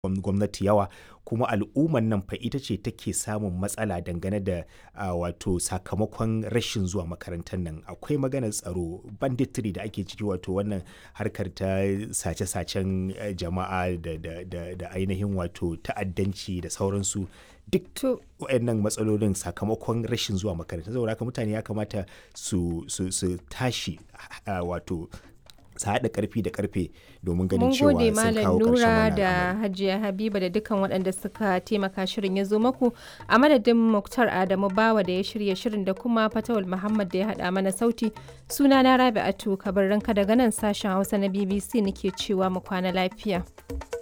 gwamnati yawa kuma al'ummar nan fa ita ce take samun matsala dangane da uh, wato sakamakon rashin zuwa makarantar nan akwai maganar tsaro banditry da ake ciki wato wannan harkar ta sace-sacen jama'a da, da, da, da ainihin wato ta'addanci da sauransu duk waɗannan matsalolin sakamakon rashin zuwa makaranta saboda haka mutane ya kamata su, su, su tashi uh, wato su haɗa ƙarfi da ƙarfe domin ganin cewa sun kawo ƙarshen Nura da Hajiya Habiba da dukkan waɗanda suka taimaka shirin ya zo maku a madadin Muktar Adamu Bawa da ya shirya shirin da kuma Fatawul Muhammad da ya haɗa mana sauti suna na Rabi'atu kabarinka daga nan sashen Hausa na BBC nake cewa mu kwana lafiya.